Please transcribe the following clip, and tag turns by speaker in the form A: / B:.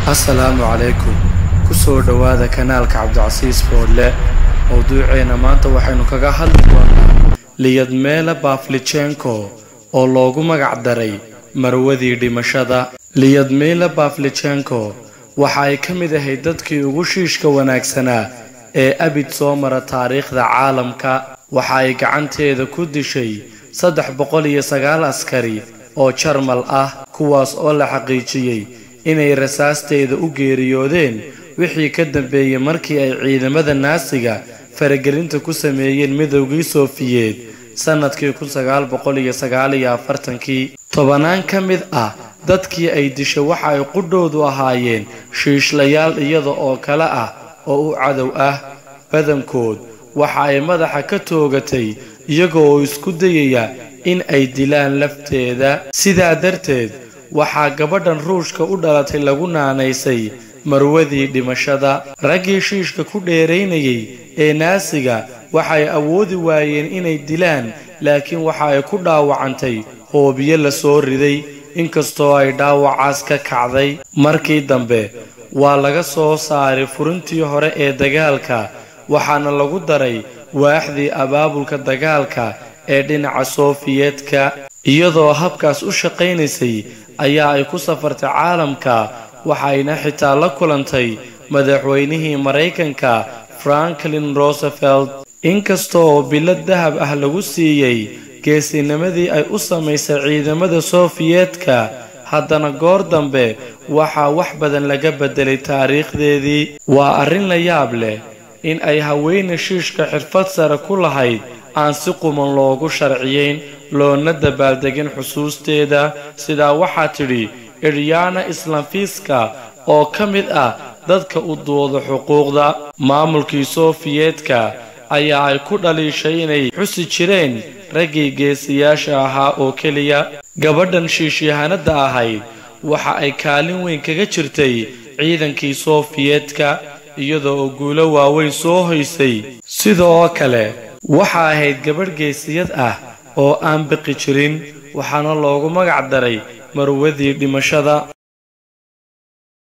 A: assalaamu calaykum ku soo dhowaada kanaalka cabdicasiis boodle mowduuceenna maanta waxaynu kaga hadli doonaa liyadmeela baflichenko oo loogu magac daray marwadii dhimashada liyadmeela baflichenko waxa ay ka mid ahayd dadkii ugu shiishka wanaagsanaa ee abid soo mara taariikhda caalamka waxa ay gacanteeda ku dishay saddex boqol iyo sagaal askari oo jarmal ah kuwaas oo la xaqiijiyey inay rasaasteeda u geeriyoodeen wixii ka dambeeyey markii ay ciidamada naasiga faragelinta ku sameeyeen midowgii soofiyeed sannadkii kun sagaal boqol iyo sagaal iyo afartankii tobanaan ka mid ah dadkii ay dishay waxa ay qudhoodu ahaayeen shiishlayaal iyada oo kale ah oo u cadow ah badankood waxa ay madaxa ka toogatay iyaga oo isku dayaya in ay dilaan lafteeda sidaa darteed waxaa gabadhan ruushka u dhalatay lagu naanaysay marwadii dhimashada raggii shiishka ku dheeraynayay ee naasiga waxay awoodi waayeen inay dilaan laakiin waxa ay ku dhaawacantay hoobiyo la soo riday inkastoo ay dhaawacaas ka kacday markii dambe waa laga soo saaray furintii hore ee dagaalka waxaana lagu daray waaxdii abaabulka dagaalka ee dhinaca soofiyeedka iyadoo habkaas u shaqaynaysay ayaa ay ku safartay caalamka waxayna xitaa la kulantay madaxweynihii maraykanka franklin rosevelt inkasta oo bilad dahab ah lagu siiyey geesinimadii ay u samaysay ciidamada soofiyeedka haddana goor dambe waxaa wax badan laga beddelay taariikhdeedii waa arrin la yaab leh in ay haweeney shiishka xirfad sare ku lahayd aan si quman loogu sharciyeyn loona dabaaldegin xusuusteeda sidaa waxaa tidhi iryana islamfiska oo ka mid ah dadka u dooda xuquuqda maamulkii soofiyeedka ayaa ay ku dhaliishay inay xusi jireen raggii geesiyaasha ahaa oo keliya gabadhan shiishyahanada ahayd waxa ay kaalin weyn kaga jirtay ciidankii soofiyeedka iyadoo oo guulo waaweyn soo hoysay sidoo kale waxa ahayd gabadh geesiyad ah oo aan biqi jirin waxaana loogu magac daray marwadii dhimashada